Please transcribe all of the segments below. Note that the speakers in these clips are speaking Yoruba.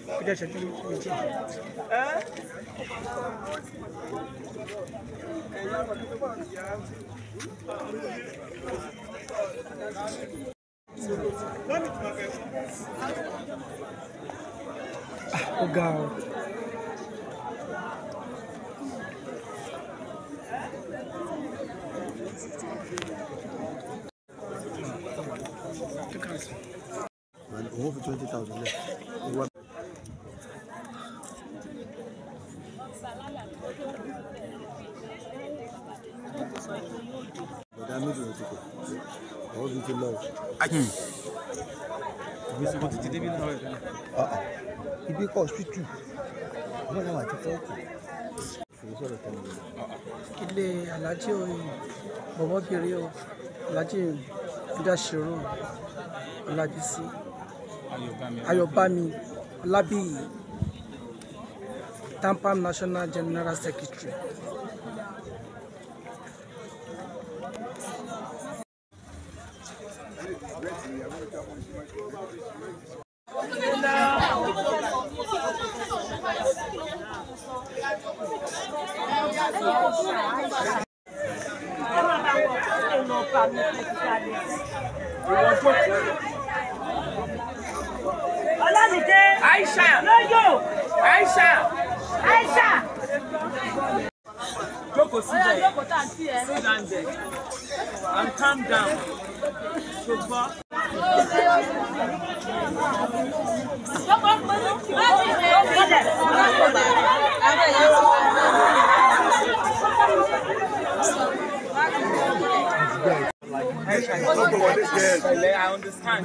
ó jẹ́ ìṣẹ́jú méjì. ó ga ọ. owó fi twenty thousand lẹ owó bọ̀dá méjì ló ti pè owó fi ti lọ. ìgbésí wọn ti ti débi náà rẹ̀ tẹ́lẹ̀. ibi kọ́ hospital wọ́n náà wà ti fọ́ọ̀kì. fèyí sọ̀rọ̀ tẹ́lẹ̀ mi. ilé alájí oyin bọ̀bọ́bìnrin o alájí ìdásírò ọlábísí ayọ̀bámi ọlábíyì tampam national general secretary. Ọlámídé. Aisha. Lóyò. Aisha. Aisha. Jókòó síbẹ̀. Jókòó tá à ń tí ẹ. Sit down there. And calm down. Ṣùgbọ́n. Jókòó pẹ̀lú. Láti ṣe ìbílẹ̀. Pẹ̀lẹ́, I understand.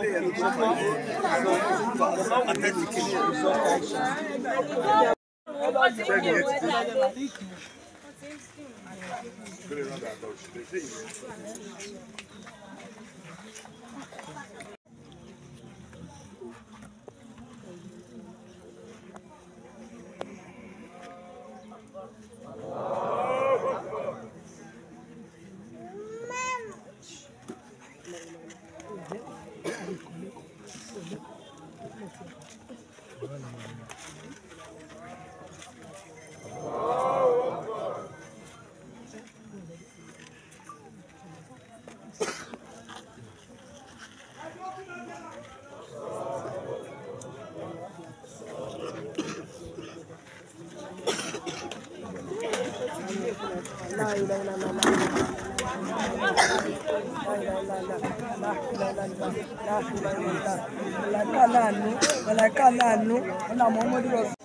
Màláíkà láàánú, màláíkà láàánú, ọ̀nà Muhammadu Rasul.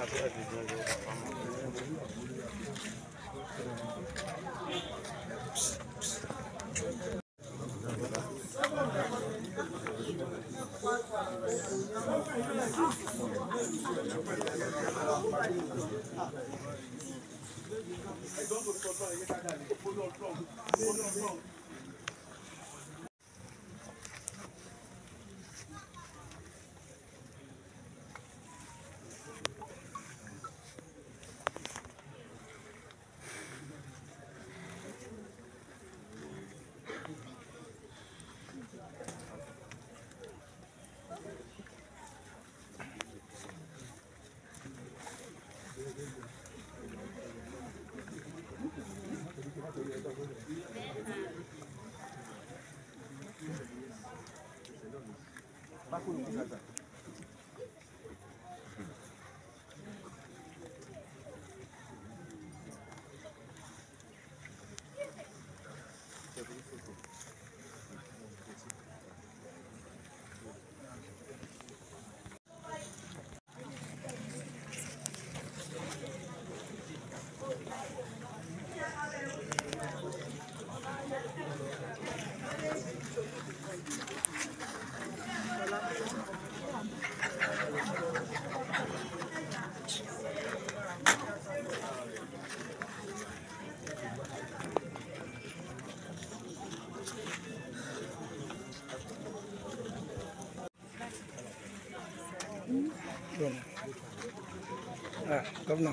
Ah, governor.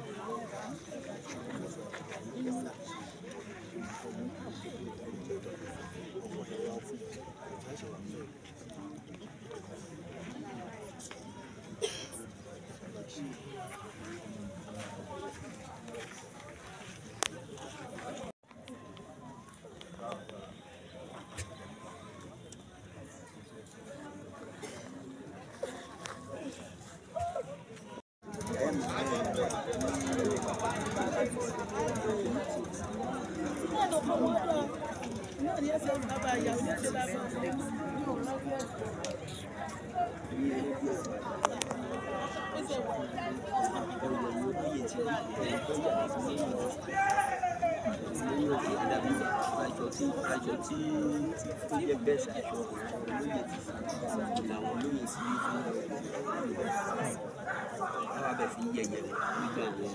aṣọ tí aṣọ tí tó jẹ bẹ́ẹ̀ ṣaṣọ olóyè ti làwọn olóyè sí àwọn abẹ fi yẹyẹ nígbà àwọn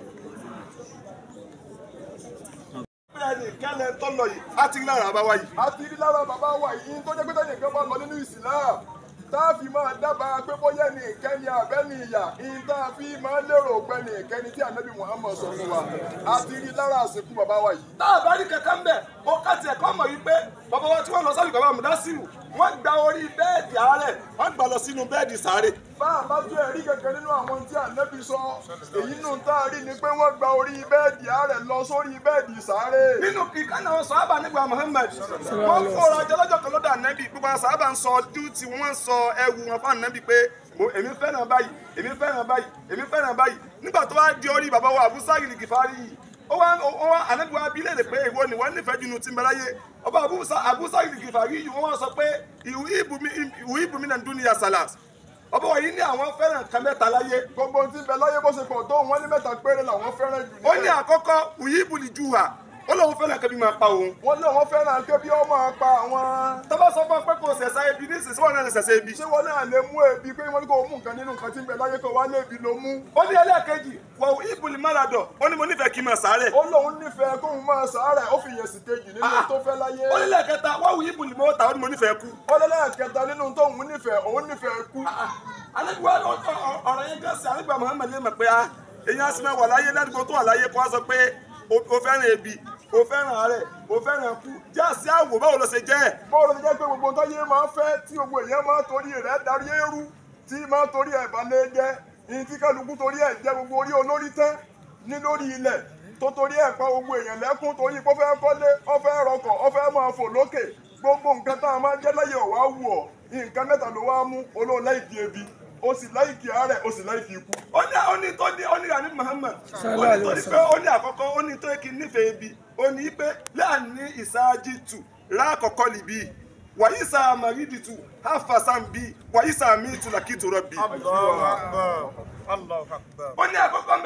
bẹ́ẹ̀ni kẹ́lẹ́ tó lọ yìí a ti rí lára bàbá yìí. a ti rí lára bàbá wa yìí tó jẹ́ pé tẹ́lẹ̀ nǹkan bá lọ nínú ìsìlám tá a fi máa dábàá pé bóyá ní ìkẹ́ni àbẹ́ni ìyà ìyìn tá a fi máa lérò pé ní ìkẹ́ni tí ànábì Muhammad sọ fún wa a ti rí lára àsìkò bàbá wa yìí. tá a bá rí kankan bẹ́ẹ̀ ó ká tiẹ̀ kọ́ mọ̀ yìí pé bàbá wa tí wọ́n lọ sálù bàbá Mudasiru wọ́n gba orí bẹ́ẹ̀dì àárẹ̀ wọ́n gbà lọ sínú bẹ́ẹ̀dì sáré. bá a bá tún ẹ̀rí kankan nínú àwọn tí ànábì sọ èyí nù tá a rí ni pé wọ́n gba orí bẹ́ẹ̀dì àárẹ̀ lọ sórí bẹ́ẹ̀dì sáré. nínú ìkànnì àwọn sàhábà nígbà Muhammad wọ́n kóra jọlọ́jọ́ kan lọ́dọ̀ ànábì gbogbo àwọn sàhábà ń sọ ọdún tí wọ́n ń sọ ẹwù wọn fún ànábì pé mo èmi fẹ́ràn báyìí èmi fẹ́ràn báyìí èmi fẹ́ràn báyìí nígbà tó wá di orí bàbá wa Abu Sa'id al-Ghifari yìí ó wá ó wá ànábì wa bí léèrè pé èwo ni wọ́n nífẹ̀ẹ́ jù nù tí ń bẹ láyé ọba Abu Sa- Abu Sa'id al-Ghifari yìí wọ́n wá sọ pé ìwú ìbùmí náà dún ní yasalas ọba wọ̀nyí ní àwọn fẹ́ràn kan mẹ́ta láyé. gbogbo tí ń bẹ láyé bó ṣe pọ̀ tó wọn ní mẹ́ta péré làwọn fẹ́ràn jù. ó ní àkọ́kọ́ ìyíbùlì juha ó lóun fẹ́ràn kẹ́bí máa pa òun. wọ́n ní àwọn fẹ́ràn kẹ́bí ó máa pa àwọn. tọ́ba sọ fún ọ pé kò ṣẹ̀ṣẹ̀ ebi ní ìsinsìnyí wọn náà lè ṣẹ̀ṣẹ̀ ebi. ṣé wọn náà lè mú ebi pé wọ́n ní kò mú nǹkan nínú nǹkan tí ń bẹ láyé kó wá lébi ló mú. ó ní ẹlẹ́ẹ̀kejì wọ ìbùlì máradọ̀ ó ní mo nífẹ̀ẹ́ kí n máa sàárẹ̀. ó lóun nífẹ̀ẹ́ kóun máa sàárẹ̀ ó fi yẹ̀ sí kejì nínú tó fẹ́ láyé. ó ní lẹ́ẹ̀kẹta wọ́n wù ìbùlì mọ́ta ó ní mo nífẹ̀ẹ́ kú. ó ní lẹ́ẹ̀kẹta nínú tóun nífẹ̀ẹ́ òun nífẹ̀ẹ́ kú. alẹ́gbẹ́ ọ̀rọ̀ yẹn gẹ́sì alẹ́gbẹ́ Muhammad lè mọ̀ pé a èyàn á sì máa wà láyé ládùúgbò tó wà láyé kó a sọ pé o o fẹ́ràn ebi o fẹ́ràn àárẹ̀ o fẹ́ràn kú jẹ́ àsí àwò báwo ló ṣe jẹ́. báwo ló ṣe jẹ́ pé gbogbo nǹkan yé máa fẹ́ tí gbogbo èèyàn máa torí rẹ̀ darí eérú tí máa torí ẹ̀ balẹ̀ jẹ́ ìyìn tí kálukú torí ẹ̀ jẹ́ gbogbo orí olórí tán ní lórí ilẹ̀ tó torí ẹ̀ pa gbogbo èèyàn lẹ́kún torí pé ó fẹ́ kọ́lé ó fẹ́ rọkọ̀ ó fẹ́ máa fò lókè gbogbo nǹkan tá a máa jẹ́ láyé ọ̀wá wù ọ́ nǹkan mẹ́ta ló wá mú olóò láìkí ebi ó sì láìkí àárẹ̀ ó sì láìkí ikú. ó ní ó ní tó ní ó ní rani Muhammad ó ní tó ní pé ó ní àkọ́kọ́ ó ní tó yẹ kí n nífẹ̀ẹ́ ebi ó ní pé láàní ìsáájì tù láàkọ́kọ́ lìbí wàyí sá màrídì tù háfàsán bí wàyí sá mi tù làkìtù rọ̀bì. ó ní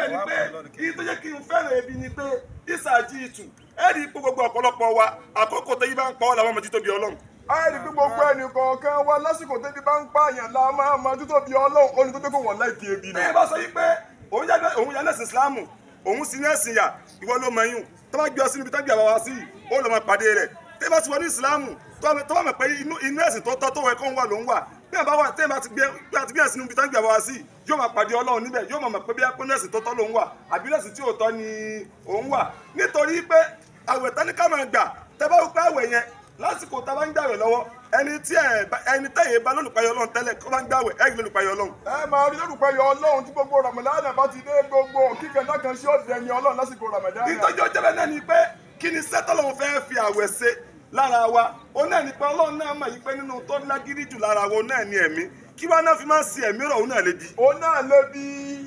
bẹ̀ ni pé kí tó jẹ́ kí n fẹ́ràn ebi ni pé ìsàjì ìtù ẹ rí i pé gbogbo ọ̀pọ̀lọpọ̀ wa àkókò tó yí bá ń pa ọ́ làwọn ọmọ títóbi ọlọ́run. a rí i pé gbogbo ẹnì kọ̀ọ̀kan wa lásìkò tẹ́bi bá ń pààyàn la máa ma títóbi ọlọ́run ó ní tó dé kó wọ́n láìkí ebi ni. ẹ bá sọ yí pé òun yà lẹ́sìn Ìsìlámù òun sì ní ẹ̀sìn yà ìwọ ló mọ yún tó bá gbé ọ sínú ibi tó gbé àwa wá sí ó lọ máa pàdé rẹ̀ tẹ́ bá ti wọ ní Ìsìlámù tó bá mọ̀ pé inú ẹ̀sìn tó tọ́ tó wọ ẹ̀kọ́ ń wà ló ń wà bí àbá wà tẹ́ bá ti gbé àti bí ẹ̀sìn ibi tó gbé àwa wá sí yóò máa pàdé Ọlọ́run níbẹ̀ yóò máa mọ̀ pé bí ẹ̀kọ́ ẹ̀sìn tó tọ́ ló ń wà àbí ẹ̀sìn tí ò tọ́ ni òun wà nítorí pé àwẹ̀ tán ní ká máa gbà tẹ́ bá wù pé àwẹ̀ yẹn lásìkò tá a bá ń gbàwẹ̀ lọ́wọ́ ẹni tí ẹ ẹni tẹ̀yẹ bá lólùpayọ Ọlọ́run tẹ́lẹ̀ kó bá ń gbàwẹ̀ ẹ̀ lólùpayọ Ọlọ́run. ẹ máa rí lólùpayọ Ọlọ́run tí gbogbo Ramadan bá ti dé gbogbo kíkẹ́ náà kan sí ọ̀dẹ̀ ni Ọlọ́run lásìkò Ramadan. ìtọ́jú ọjọ́ bẹ́ẹ̀ náà ni pé kí ni sẹ́tọ́lọ́run fẹ́ fi àwẹ̀ ṣe lára wa ó náà ní pé Ọlọ́run náà mọ̀ yí pé nínú tó lágídí jù lára wa ó náà ní ẹ̀mí kí wá náà fi máa ń sin ẹ̀mí rọ̀ ó náà lè bi. ó náà lè bi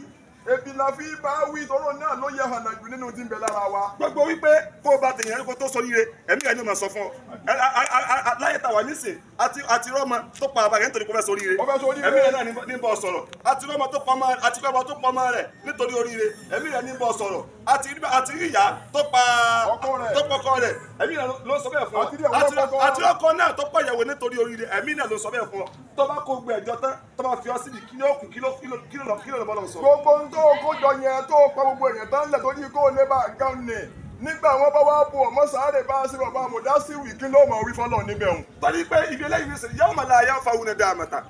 ebi la fi bá wí tọrọ náà ló yẹ hànà jù nínú tí ń bẹ lára wa. gbogbo wípé kó o bá tèèyàn ẹni kó tó sọ yire ẹ̀mí rẹ̀ ni mo sọ fún ọ láyé tá a wà nísìn àti àti rọ́mọ tó pa àbá rẹ̀ nítorí kó fẹ́ sọ oríire ẹ̀mí rẹ̀ náà ní bọ́ sọ̀rọ̀ àti rọ́mọ tó pa ọmọ àti rọ́mọ tó pa ọmọ rẹ̀ nítorí oríire ẹ̀mí rẹ̀ ní bọ́ sọ̀rọ̀ àti àti ìyá tó pa tó pa ọkọ rẹ̀ ẹ̀mí rẹ̀ ló sọ bẹ́ẹ̀ fún ọ àti ọkọ náà tó pa ìyàwó nítorí oríire ẹ̀mí náà ló sọ bẹ́ẹ̀ fún ọ tó bá kó gbẹ ẹjọ́ tán tó bá fi ọ síbi kí ló kù kí ló kí ló kí ló kí ló lọ sọ. gbogbo ń tó kójọ yẹn tó pa gbogbo èèyàn tán lẹ̀ tó ní kó lè bá a gan ni nígbà wọn bá wá bò ọmọ sáré bá sí bàbá àmọdá sí wì kí ló mọ wí fọlọ níbẹ̀ òun. torí pé ibi eléyìí ní sèyí yàwó màlá ayé fa wúni dáa mẹ́ta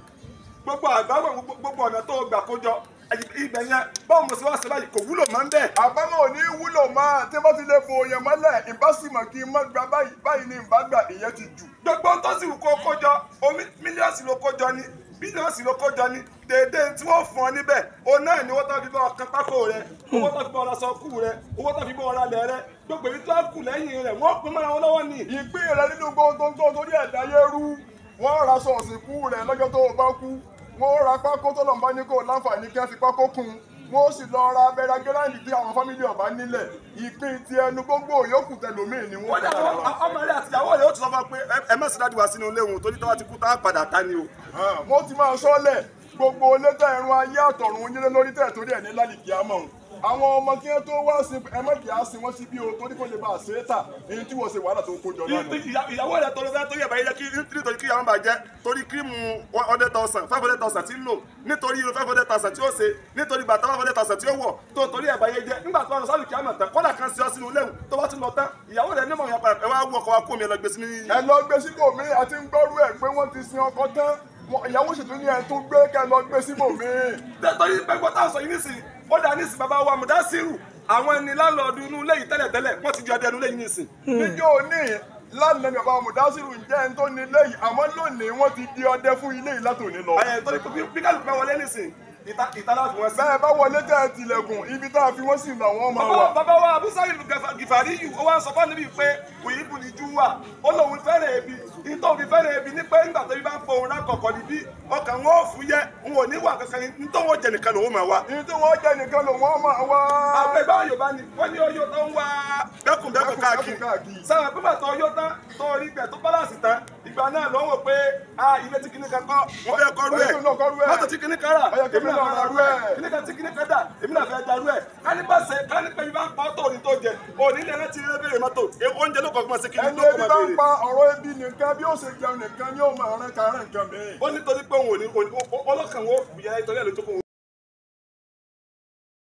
gbogbo àgbáwọ̀ gbogbo ọ̀nà tó gbà kójọ ibẹ̀ yẹn báwo mo sì wá sí báyìí kò wúlò máa ń bẹ̀. àbámọ̀ ò ní wúlò máa tí wọ́n ti lè bo èèyàn mọ́lẹ̀ ìbásímọ̀ kí n má gba báyìí báyìí ni ìbá gbà ìyẹn ti jù. gbogbo tó sì wù kó kójọ omi mílíọ̀sì ló kójọ ni bílíọ̀sì ló kójọ ni dédé tí wọ́n fún ọ níbẹ̀ o náà ni owó tó fi bọ́ ọkàn pákó rẹ owó tó fi bọ́ ọ̀rọ̀ sọ kú rẹ owó tó fi bọ́ ọ̀rọ̀ alẹ́ rẹ gbogbo èyí tó kù lẹ́yìn rẹ̀ wọ́n pín mọ́ra wọn lọ́wọ́ ni. ìpín rẹ nínú gbogbo tó torí ẹ̀dá yẹ́rú wọ́n ra sọ̀ọ̀sì kú rẹ lọ́jọ́ tó o bá kú wọ́n ra pákó tó lọ́nba ní kó láǹfààní kí wọ́n fi pákó kún un wọ́n sì lọ ra abẹ́rẹ́ agẹ́láńdì tí àwọn fámìlì ọ̀bá nílẹ̀ ìpín ti ẹnu gbogbo yòókù tẹlómìn ni wọ́n. wọ́n dà ọmọ rẹ àtìyàwó rẹ ó ti sọ fún ọ pé ẹ mẹ́sìn dájú wá sínú ilé òun torí tọ́wọ́ ti kú tá a padà ká ni o. mo ti máa sọ́lẹ̀ gbogbo létà ẹ̀rùn ayé àtọ̀run yílé lórí tẹ̀ torí ẹ̀ ní lálìkí àmọ́ àwọn ọmọ kí wọn tó wá sí ẹ má kí á sin wọn sí bí o torí kò lè bá a ṣe é tà èyí tí wọ́n ṣe wàhálà tó kó jọ lánàá. ìyàwó rẹ tọrọ fẹ torí ẹ báyìí jẹ kí nítorí kí àwọn bá jẹ torí kírímù one hundred thousand five hundred thousand tí ń lò nítorí irun five hundred thousand tí ó ṣe nítorí bàtà five hundred thousand tí ó wọ̀ tó torí ẹ báyìí jẹ nígbà tó wà lọ sálù kí á mọ̀ tán kọ́dà kan sí ọ sínú lẹ́hùn tó bá ti lọ tán ìyàwó rẹ nímọ̀ yàpá ẹ wá wú ọkọ̀ wa kó mi ẹ lọ gbé sí ní. ẹ lọ gbé síbò mi àti ń gbọ́rú ẹ̀ pé wọ́n ti sin ọkọ tán ìyàwó ṣètò ní ẹ tó gbé kẹ lọ gbé síbò mi. torí pé gbọ́dọ̀ sọ yìí nísìnyí ó dà nísìnyí bàbá wa Mudasiru àwọn ẹni láńlọ́ọ̀dù inú ilé yìí tẹ́lẹ̀tẹ́lẹ̀ wọ́n ti di ọdẹ inú ilé yìí nísìnyí. níjó ní lánàá ni bàbá Mudasiru ń jẹ́ ẹni tó ní ilé yìí àmọ́ lónìí wọ́n ti di ọdẹ fún ilé yìí látòní lọ. ẹ torí pé bí kálukú bá wọlé nísìnyí ìtàlá fi wọ́n sí. bẹ́ẹ̀ bá wọlé tẹ́ ẹ tilẹ̀kùn ibi tá a fi wọ́n sí làwọn máa wà. bàbá wa abusari gifari yìí ó wá ń sọ fún mi pé òyìn bù ní júwà ó lóun fẹ́rẹ̀ ebi ìtọ́ òbí fẹ́rẹ̀ ebi ní pé nígbà tó bí bá ń pọ̀ òun lákọ̀ọ́kọ́ níbí ọkàn wọn ò fún yẹ n ò ní wà kankan ní nítorí wọn jẹ nìkan lòun máa wá. nítorí wọn jẹ nìkan lòun máa wá. àgbẹ̀ bá Yorùbá ni wọ́n ní oyó tó ń wá bẹ́kùnbẹ́kùn káàkiri sáwọn pípẹ́ tó oyó tán tó rí bẹ̀ tó bálàsì tán ìgbà náà ló ń wò pé ilé tí kìnnìkan kọ́ wọ́n fẹ́ kọ́ rú ẹ̀ mọ́tò tí kìnnìkan rà èmi náà fẹ́ rú ẹ̀ kìnnìkan tí kìnnìkan dà èmi náà fẹ́ darú ẹ̀ kánípàṣẹ kánípẹ́ yìí bá ń pa ọ́ tó òní tó jẹ òní lè rántí ilé béèrè mọ́tò oúnjẹ ló kọ́ fún ọ sí kìnnìkan tó kọ́ máa béèrè. ẹni ebi bá ń pa ọ̀rọ̀ ebi nìkan bí ó ṣe jẹun nìkan ni ó máa rán kárán nǹkan mìíràn. ó nítorí pé òun ò ní ọlọ́kàn wo ìyá ìtọ́jú ẹ̀ ló tó kó